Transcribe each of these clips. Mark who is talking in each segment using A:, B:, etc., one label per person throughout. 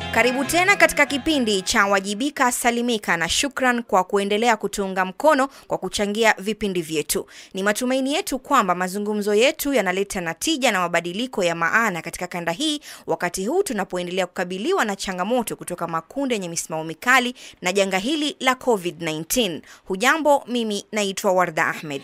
A: Karibu tena katika kipindi cha Wajibika Salimika, na shukran kwa kuendelea kutuunga mkono kwa kuchangia vipindi vyetu. Ni matumaini yetu kwamba mazungumzo yetu yanaleta natija na mabadiliko ya maana katika kanda hii, wakati huu tunapoendelea kukabiliwa na changamoto kutoka makundi yenye misimamo mikali na janga hili la COVID-19. Hujambo, mimi naitwa Warda Ahmed.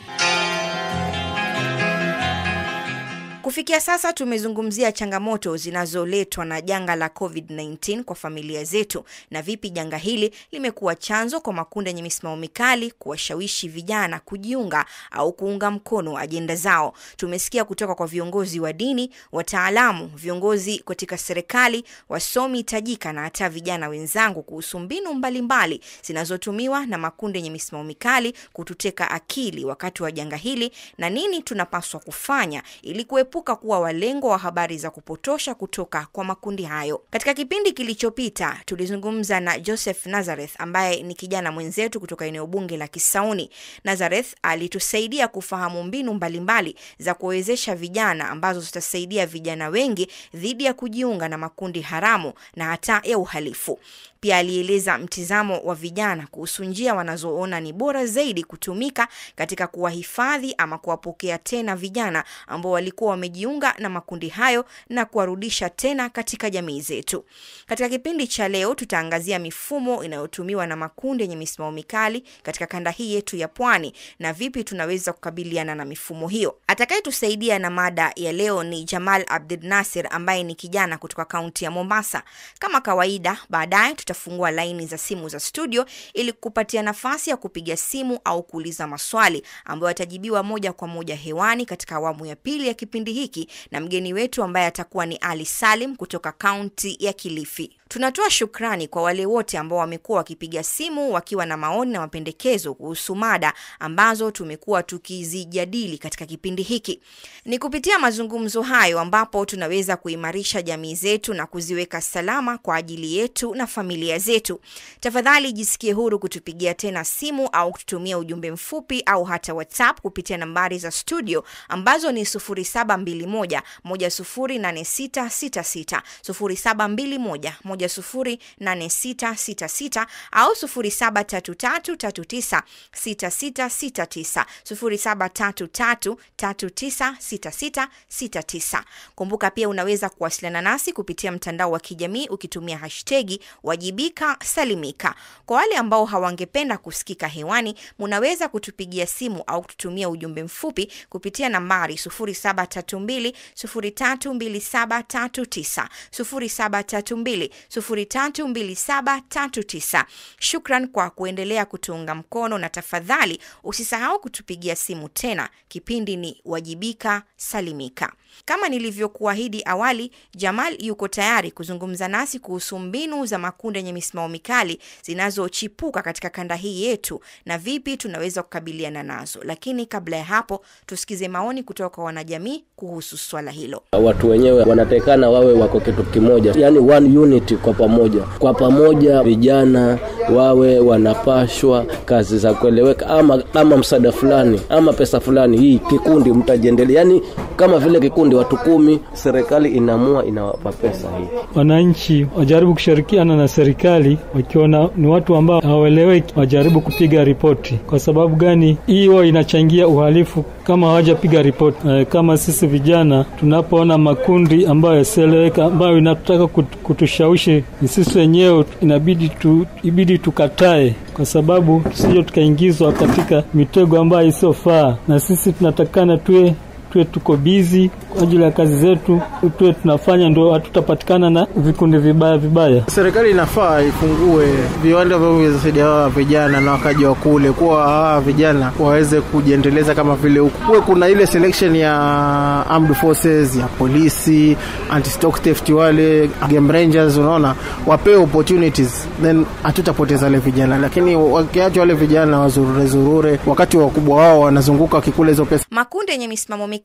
A: Kufikia sasa tumezungumzia changamoto zinazoletwa na janga la COVID-19 kwa familia zetu na vipi janga hili limekuwa chanzo kwa makundi yenye misimamo mikali kuwashawishi vijana kujiunga au kuunga mkono ajenda zao. Tumesikia kutoka kwa viongozi wa dini, wataalamu, viongozi katika serikali, wasomi tajika na hata vijana wenzangu kuhusu mbinu mbalimbali zinazotumiwa na makundi yenye misimamo mikali kututeka akili wakati wa janga hili na nini tunapaswa kufanya ili kuepuka kuwa walengwa wa habari za kupotosha kutoka kwa makundi hayo. Katika kipindi kilichopita tulizungumza na Joseph Nazareth ambaye ni kijana mwenzetu kutoka eneo bunge la Kisauni. Nazareth alitusaidia kufahamu mbinu mbalimbali za kuwezesha vijana ambazo zitasaidia vijana wengi dhidi ya kujiunga na makundi haramu na hata ya uhalifu. Pia alieleza mtizamo wa vijana kuhusu njia wanazoona ni bora zaidi kutumika katika kuwahifadhi ama kuwapokea tena vijana ambao walikuwa wamejiunga na makundi hayo na kuwarudisha tena katika jamii zetu. Katika kipindi cha leo tutaangazia mifumo inayotumiwa na makundi yenye misimamo mikali katika kanda hii yetu ya Pwani na vipi tunaweza kukabiliana na mifumo hiyo. Atakayetusaidia na mada ya leo ni Jamal Abdul Nasir ambaye ni kijana kutoka kaunti ya Mombasa. Kama kawaida, baadaye tutafungua laini za simu za studio ili kupatia nafasi ya kupiga simu au kuuliza maswali ambayo yatajibiwa moja kwa moja hewani katika awamu ya pili ya kipindi hiki na mgeni wetu ambaye atakuwa ni Ali Salim kutoka kaunti ya Kilifi. Tunatoa shukrani kwa wale wote ambao wamekuwa wakipiga simu wakiwa na maoni na mapendekezo kuhusu mada ambazo tumekuwa tukizijadili katika kipindi hiki. Ni kupitia mazungumzo hayo ambapo tunaweza kuimarisha jamii zetu na kuziweka salama kwa ajili yetu na familia zetu. Tafadhali jisikie huru kutupigia tena simu au kututumia ujumbe mfupi au hata WhatsApp kupitia nambari za studio ambazo ni 0721 108666 0721 108666 au 0733396669 0733396669. Kumbuka pia unaweza kuwasiliana nasi kupitia mtandao wa kijamii ukitumia hashtagi wajibika salimika. Kwa wale ambao hawangependa kusikika hewani, munaweza kutupigia simu au kututumia ujumbe mfupi kupitia nambari 0732 032739 0732 032739. Shukran kwa kuendelea kutuunga mkono na tafadhali usisahau kutupigia simu tena. Kipindi ni Wajibika Salimika. Kama nilivyokuahidi awali, Jamal yuko tayari kuzungumza nasi kuhusu mbinu za makundi yenye misimamo mikali zinazochipuka katika kanda hii yetu na vipi tunaweza kukabiliana nazo. Lakini kabla ya hapo, tusikize maoni kutoka kwa wanajamii kuhusu swala hilo.
B: Watu wenyewe wanatekana wawe wako kitu kimoja, yani one unity, kwa pamoja, kwa pamoja vijana wawe wanapashwa kazi za kueleweka, ama ama msaada fulani ama pesa fulani, hii kikundi mtajiendelea, yani kama vile kikundi watu kumi, serikali inaamua inawapa pesa hii.
C: Wananchi wajaribu kushirikiana na serikali, wakiona ni watu ambao hawaeleweki, wajaribu kupiga ripoti. Kwa sababu gani? Hiyo inachangia uhalifu kama hawajapiga ripoti. E, kama sisi vijana tunapoona makundi ambayo yasieleweka, ambayo inataka kutushawishi, ni sisi wenyewe inabidi tu, ibidi tukatae, kwa sababu tusije tukaingizwa katika mitego ambayo isiyofaa, na sisi tunatakana tuwe tuwe tuko bizi kwa ajili ya kazi zetu, tuwe tunafanya, ndio hatutapatikana na vikundi vibaya vibaya.
D: Serikali inafaa ifungue viwanda ambavyo vitasaidia hawa vijana na wakaji wa kule, kuwa hawa vijana waweze kujiendeleza kama vile huku. Kuwe kuna ile selection ya armed forces ya polisi, anti stock theft, wale game rangers, unaona, wapewe opportunities, then hatutapoteza wale vijana. Lakini wakiacha wale vijana wazurure zurure, wakati wakubwa wao wanazunguka wakikula hizo pesa.
A: Makundi yenye misimamo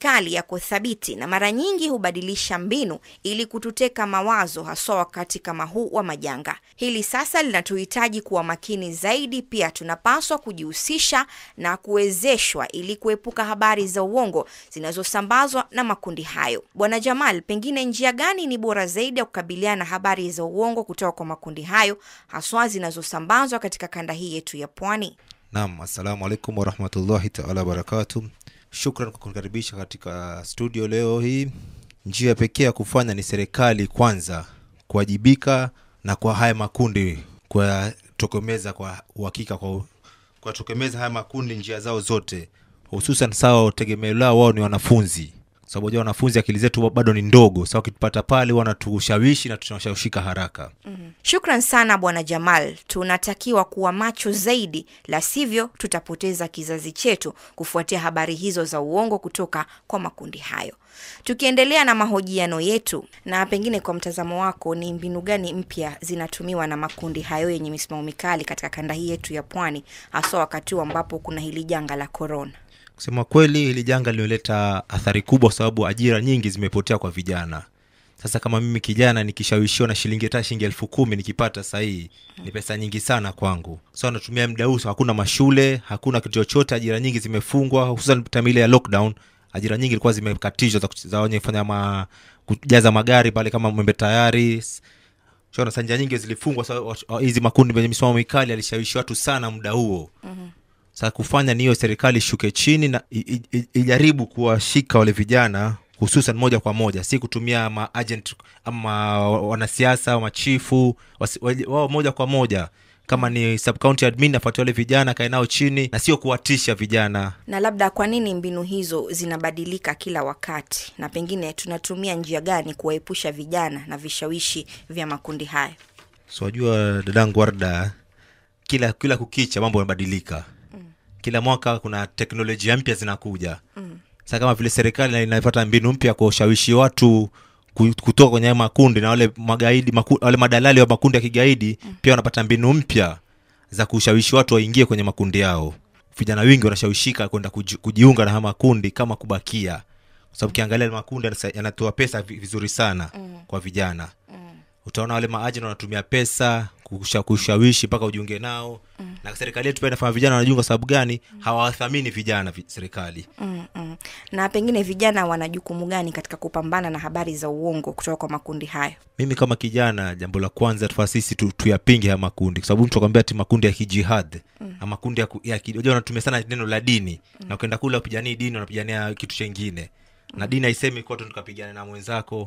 A: mikali yako thabiti na mara nyingi hubadilisha mbinu ili kututeka mawazo, haswa wakati kama huu wa majanga. Hili sasa linatuhitaji kuwa makini zaidi. Pia tunapaswa kujihusisha na kuwezeshwa ili kuepuka habari za uongo zinazosambazwa na makundi hayo. Bwana Jamal, pengine njia gani ni bora zaidi ya kukabiliana na habari za uongo kutoka kwa makundi hayo haswa zinazosambazwa katika kanda hii yetu ya pwani?
E: Naam, assalamu alaikum warahmatullahi taala wabarakatu. Shukran kwa kunikaribisha katika studio leo hii. Njia pekee ya kufanya ni serikali kwanza kuwajibika na kwa haya makundi kuyatokomeza kwa uhakika, kwa kuwatokomeza haya makundi njia zao zote, hususan sawa tegemeo lao wao ni wanafunzi sababu unajua wanafunzi akili zetu bado ni ndogo. Sasa wakitupata pale wanatushawishi na tunashawishika haraka.
A: Shukran sana Bwana Jamal, tunatakiwa kuwa macho zaidi, la sivyo tutapoteza kizazi chetu kufuatia habari hizo za uongo kutoka kwa makundi hayo. Tukiendelea na mahojiano yetu, na pengine kwa mtazamo wako, ni mbinu gani mpya zinatumiwa na makundi hayo yenye misimamo mikali katika kanda hii yetu ya pwani, haswa wakati huu ambapo kuna hili janga la korona?
E: Kusema kweli, hili janga limeleta athari kubwa, kwa sababu ajira nyingi zimepotea kwa vijana. Sasa kama mimi kijana nikishawishiwa na shilingi hata shilingi elfu kumi nikipata sahii ni pesa nyingi sana kwangu. So natumia muda huu, hakuna mashule, hakuna kitu chochote, ajira nyingi zimefungwa, hususan time ile ya lockdown. Ajira nyingi ilikuwa zimekatishwa za, za wenye kufanya ma, kujaza magari pale kama Mwembe Tayari shona sanja nyingi zilifungwa. So, hizi makundi yenye misimamo mikali alishawishi watu sana muda huo mm-hmm. Sasa kufanya ni hiyo, serikali ishuke chini na i- i- ijaribu kuwashika wale vijana hususan moja kwa moja, si kutumia maagent ama wanasiasa machifu wasi- waje- wao moja kwa moja kama ni sub county admin afuatia wale vijana kae nao chini na sio kuwatisha vijana
A: Na labda kwa nini mbinu hizo zinabadilika kila wakati, na pengine tunatumia njia gani kuwaepusha vijana na vishawishi vya makundi hayo?
E: so wajua dadangu warda kila kila kukicha mambo yanabadilika mm. kila mwaka kuna teknolojia mpya zinakuja mm. sa kama vile serikali inapata mbinu mpya kwa ushawishi watu ku- kutoka kwenye haya makundi na wale magaidi maku, wale madalali wa makundi ya kigaidi mm. pia wanapata mbinu mpya za kushawishi watu waingie kwenye makundi yao vijana wengi wanashawishika kwenda kuji, kujiunga na haya makundi kama kubakia kwa sababu ukiangalia yale makundi yanasa- yanatoa pesa vi- vizuri sana mm. kwa vijana mm. utaona wale maajenti wanatumia pesa kusha, kushawishi mpaka ujiunge nao mm. na serikali yetu pia inafanya vijana wanajiunga kwa sababu gani mm. hawawathamini vijana vi, serikali
A: mm, mm. Na pengine vijana wana jukumu gani katika kupambana na habari za uongo kutoka kwa makundi hayo?
E: mimi kama kijana jambo la kwanza tufaa sisi tu, tuyapinge haya makundi kwa sababu mtu akwambia ti makundi ya kijihad mm. makundi ya, ku- ya ki- unajua wanatumia sana neno la dini mm. na ukienda kule wapiganii dini wanapigania kitu chengine mm. na dini haisemi kuwa tu tukapigana na mwenzako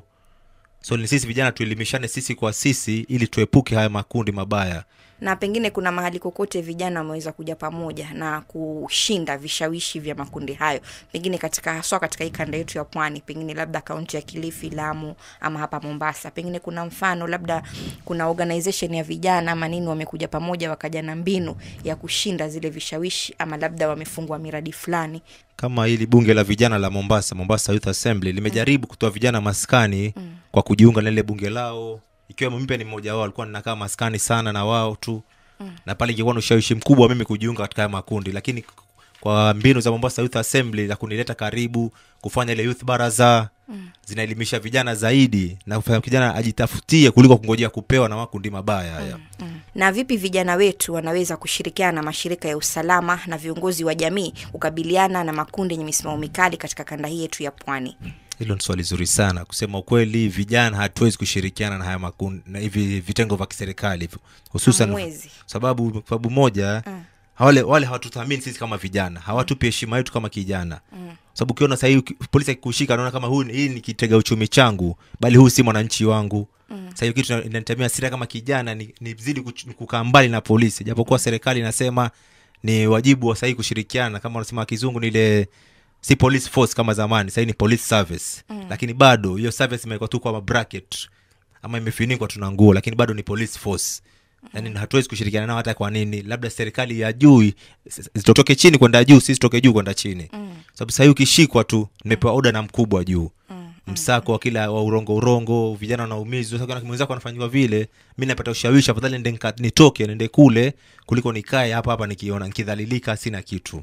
E: so ni sisi vijana tuelimishane sisi kwa sisi ili tuepuke haya makundi mabaya
A: Na pengine kuna mahali kokote vijana wameweza kuja pamoja na kushinda vishawishi vya makundi hayo, pengine katika haswa katika hii kanda yetu ya pwani, pengine labda kaunti ya Kilifi, Lamu ama hapa Mombasa, pengine kuna mfano labda kuna organization ya vijana ama nini wamekuja pamoja wakaja na mbinu ya kushinda zile vishawishi, ama labda wamefungwa miradi fulani.
E: kama hili bunge la vijana la mombasa mombasa youth assembly limejaribu kutoa vijana maskani mm. kwa kujiunga na lile bunge lao ikiwemo mimi pia ni mmoja wao alikuwa ninakaa maskani sana na wao tu mm. na pale ingekuwa na ushawishi mkubwa wa mimi kujiunga katika haya makundi lakini kwa mbinu za mombasa youth assembly za kunileta karibu kufanya ile youth baraza mm. zinaelimisha vijana zaidi na kufanya kijana ajitafutie kuliko kungojea kupewa na makundi mabaya haya mm.
A: Na vipi vijana wetu wanaweza kushirikiana na mashirika ya usalama na viongozi wa jamii kukabiliana na makundi yenye misimamo mikali katika kanda hii yetu ya pwani?
E: hilo ni swali zuri sana kusema ukweli vijana hatuwezi kushirikiana na haya makundi na hivi vitengo vya kiserikali hususan
A: Hamwezi.
E: sababu sababu moja mm. wale wale hawatuthamini sisi kama vijana hawatupi heshima yetu kama kijana mm. sababu ukiona sahii uki- polisi akikushika anaona kama huu ni- hii ni kitega uchumi changu bali huu si mwananchi wangu mm. sahii kitu ina- inanitamia sira kama kijana ni, ni zidi kuch- kukaa mbali na polisi japokuwa serikali inasema ni wajibu wa sahii kushirikiana kama wanasema kizungu ni ile si police force kama zamani sahii ni police service mm. lakini bado hiyo service imewekwa tu kwa bracket ama imefinikwa tuna nguo lakini bado ni police force yani hatuwezi kushirikiana nao hata kwa nini labda serikali ya juu i- s- zitotoke chini kwenda juu sisi toke juu kwenda chini mm. sababu sahii ukishikwa tu nimepewa oda na mkubwa juu mm. msako wa kila wa urongo urongo vijana wanaumizwa sasa kana mwenzako anafanyiwa vile mi napata ushawishi afadhali nende nika- nitoke nende kule kuliko nikae hapa hapa nikiona nikidhalilika sina kitu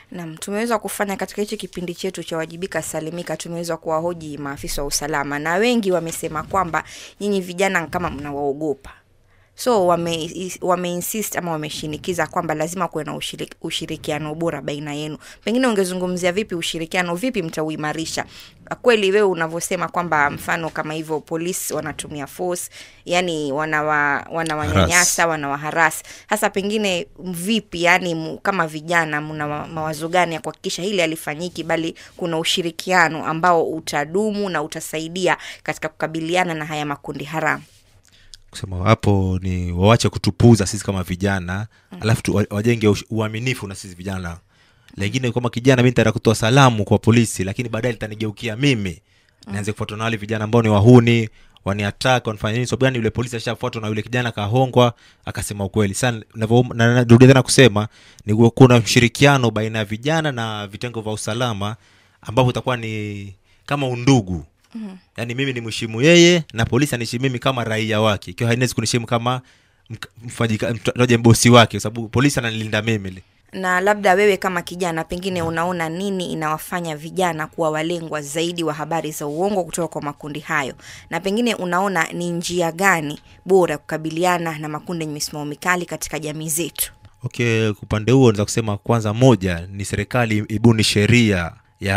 A: Naam, tumeweza kufanya katika hichi kipindi chetu cha wajibika salimika, tumeweza kuwahoji maafisa wa usalama na wengi wamesema kwamba nyinyi vijana kama mnawaogopa so wame, wame insist ama wameshinikiza kwamba lazima kuwe na ushirik, ushirikiano bora baina yenu. Pengine ungezungumzia vipi ushirikiano, vipi mtauimarisha? Kweli wewe unavyosema kwamba mfano kama hivyo polisi wanatumia force, yani wanawa, wanawanyanyasa wanawaharasi. Sasa pengine vipi, yani mu, kama vijana mna ma- mawazo gani ya kuhakikisha hili halifanyiki, bali kuna ushirikiano ambao utadumu na utasaidia katika kukabiliana na haya makundi haramu?
E: kusema hapo ni wawache kutupuza sisi kama vijana mm. alafu tu, wa- wajenge ush- uaminifu na sisi vijana lengine kama kijana mi nitaenda kutoa salamu kwa polisi lakini baadaye litanigeukia mimi mm. naanze kufuatwa na wale vijana ambao ni wahuni waniatak wanafanya nini sababu gani yule polisi ashafuatwa na yule kijana akahongwa akasema ukweli sana navyo- na- narudia tena kusema ni kuwa kuna mshirikiano baina ya vijana na vitengo vya usalama ambapo utakuwa ni kama undugu mm-hmm. yaani mimi ni mheshimu yeye na polisi aniheshimu mimi kama raia wake ikiwa hainawezi kuniheshimu kama mk- mfanyika- mtaje bosi wake kwa sababu polisi ananilinda mimi
A: na labda wewe kama kijana pengine unaona nini inawafanya vijana kuwa walengwa zaidi wa habari za uongo kutoka kwa makundi hayo na pengine unaona ni njia gani bora ya kukabiliana na makundi yenye misimamo mikali katika jamii zetu
E: okay upande huo naweza kusema kwanza moja ni serikali ibuni sheria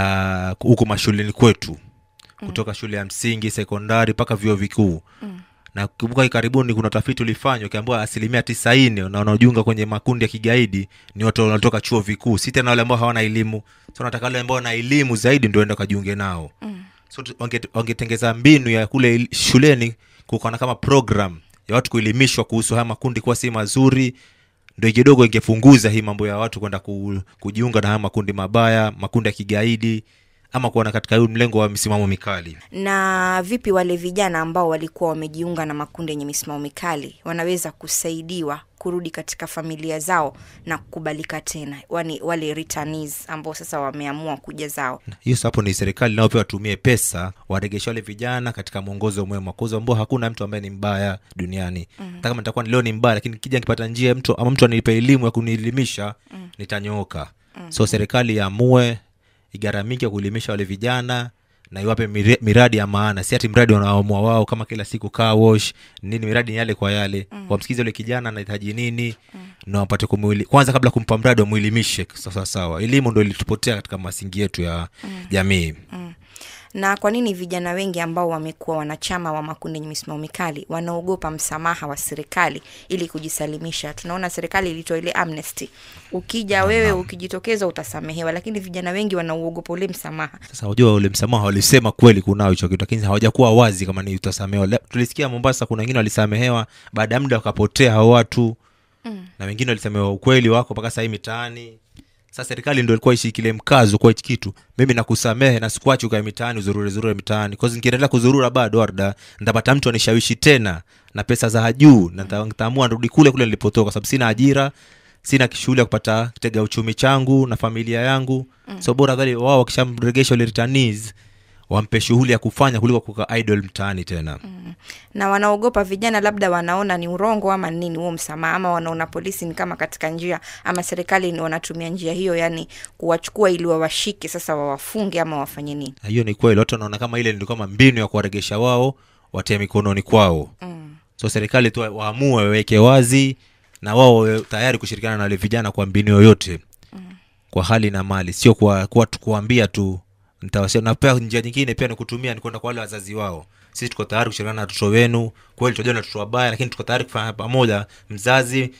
E: ya huku mashuleni kwetu kutoka shule ya msingi sekondari mpaka vyuo vikuu mm. na kumbuka karibuni kuna utafiti ulifanywa ukiambua asilimia tisaini na wanaojiunga kwenye makundi ya kigaidi ni watu wanaotoka chuo vikuu si tena wale ambao hawana elimu so nataka wale ambao wana elimu zaidi ndio enda kajiunge nao mm. so tu- wange- wangetengeza mbinu ya kule il- shuleni kukaona kama program ya watu kuelimishwa kuhusu haya makundi kuwa si mazuri ndo kidogo ingepunguza hii mambo ya watu kwenda ku, kujiunga na haya makundi mabaya makundi ya kigaidi ama kuona katika huu mlengo wa misimamo mikali
A: na vipi wale vijana ambao walikuwa wamejiunga na makundi yenye misimamo mikali wanaweza kusaidiwa kurudi katika familia zao na kukubalika tena wani, wale returnees ambao sasa wameamua kuja zao
E: hiyo sasa hapo ni serikali nao pia watumie pesa waregeshe wale vijana katika mwongozo mwema kwa ambao hakuna mtu ambaye ni mbaya duniani mm. hata kama nitakuwa leo ni mbaya lakini kija nikipata njia ya mtu ama mtu anilipa elimu ya kunielimisha mm. nitanyooka mm. so serikali yaamue igaramike kuelimisha wale vijana na iwape mire- miradi ya maana si ati mradi wanaamua wao kama kila siku car wash nini miradi ni yale kwa yale mm. wamsikize ule kijana anahitaji nini mm. na wapate kumwili kwanza kabla kumpa mradi wamwelimishe sawa sawa elimu ndo ilitupotea katika masingi yetu ya mm. jamii mm.
A: na kwa nini vijana wengi ambao wamekuwa wanachama wa makundi yenye misimamo mikali wanaogopa msamaha wa serikali ili kujisalimisha tunaona serikali ilitoa ile amnesty ukija wewe ukijitokeza utasamehewa lakini vijana wengi wanauogopa ule msamaha
E: sasa wajua ule msamaha walisema kweli kunao hicho kitu lakini hawajakuwa wazi kama ni utasamehewa Le- tulisikia mombasa kuna wengine walisamehewa baada ya muda wakapotea hao watu mm. na wengine walisamehewa ukweli wako mpaka sahii mitaani sasa serikali ndo ilikuwa ishikilie mkazo kwa hichi kitu mimi nakusamehe na sikuachi ukae mitaani uzurure zurure mitaani cause nikiendelea kuzurura bado arda ntapata mtu anishawishi tena na pesa za juu na nita- nitaamua nirudi kule kule nilipotoka kwa sababu sina ajira sina shughuli ya kupata kitega uchumi changu na familia yangu mm. so bora dhali wao wakishamregesha ule returnees wampe shughuli ya kufanya kuliko kuka idol mtaani tena mm.
A: na wanaogopa vijana labda wanaona ni urongo ama nini huo msamaha ama wanaona polisi ni kama katika njia ama serikali ni wanatumia njia hiyo yani kuwachukua ili wawashike sasa wawafunge ama wafanye nini
E: Na hiyo ni kweli watu wanaona kama ile ndio kama mbinu ya kuwaregesha wao watia mikononi kwao mm. so serikali tu waamue waweke wazi na wao wawe tayari kushirikiana na wale vijana kwa mbinu yoyote mm. kwa hali na mali sio kwa, kwa tu kuambia tu nitawasia na pia njia nyingine pia ni kutumia ni kwenda kwa wale wazazi wao sisi tuko tayari kushirikiana na watoto wenu kweli tunajua ni watoto wabaya lakini tuko tayari kufanya pamoja mzazi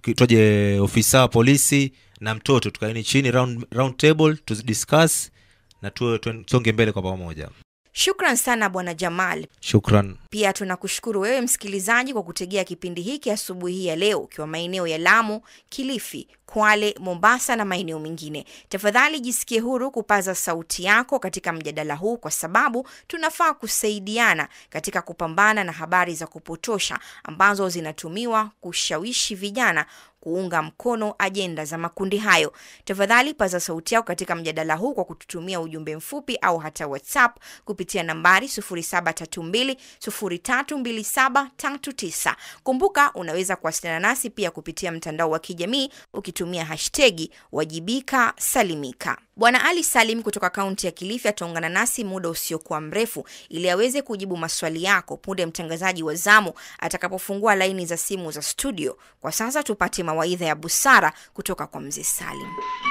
E: toje ofisa wa polisi na mtoto tukaeni chini round, round table tuzidiscuss na tuwe tusonge mbele kwa pamoja
A: shukran sana bwana jamal
E: shukran
A: pia tunakushukuru wewe msikilizaji kwa kutegea kipindi hiki asubuhi hii ya leo ukiwa maeneo ya lamu kilifi kwale mombasa na maeneo mengine tafadhali jisikie huru kupaza sauti yako katika mjadala huu kwa sababu tunafaa kusaidiana katika kupambana na habari za kupotosha ambazo zinatumiwa kushawishi vijana kuunga mkono ajenda za makundi hayo. Tafadhali paza sauti yako katika mjadala huu kwa kututumia ujumbe mfupi au hata WhatsApp kupitia nambari 0732032739. Kumbuka unaweza kuwasiliana nasi pia kupitia mtandao wa kijamii ukitumia hashtegi wajibika salimika. Bwana Ali Salim kutoka kaunti ya Kilifi ataungana nasi muda usiokuwa mrefu ili aweze kujibu maswali yako punde mtangazaji wa zamu atakapofungua laini za simu za studio. Kwa sasa tupate mawaidha ya busara kutoka kwa mzee Salim.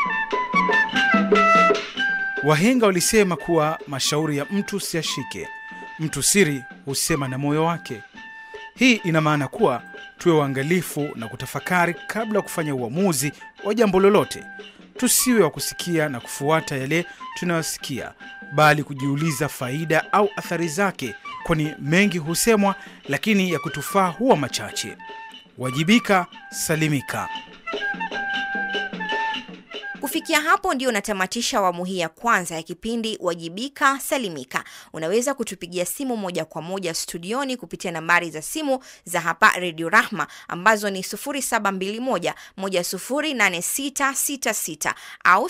F: Wahenga walisema kuwa mashauri ya mtu siyashike, mtu siri husema na moyo wake. Hii ina maana kuwa tuwe waangalifu na kutafakari kabla ya kufanya uamuzi wa jambo lolote. Tusiwe wa kusikia na kufuata yale tunayosikia, bali kujiuliza faida au athari zake, kwani mengi husemwa, lakini ya kutufaa huwa machache. Wajibika, salimika.
A: Kufikia hapo ndio natamatisha awamu hii ya kwanza ya kipindi Wajibika Salimika. Unaweza kutupigia simu moja kwa moja studioni kupitia nambari za simu za hapa Redio Rahma ambazo ni 0721108666 au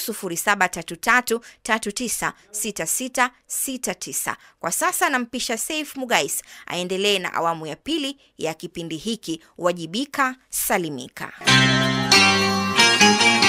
A: 0733396669. Kwa sasa nampisha Saif Mugais aendelee na awamu ya pili ya kipindi hiki Wajibika Salimika.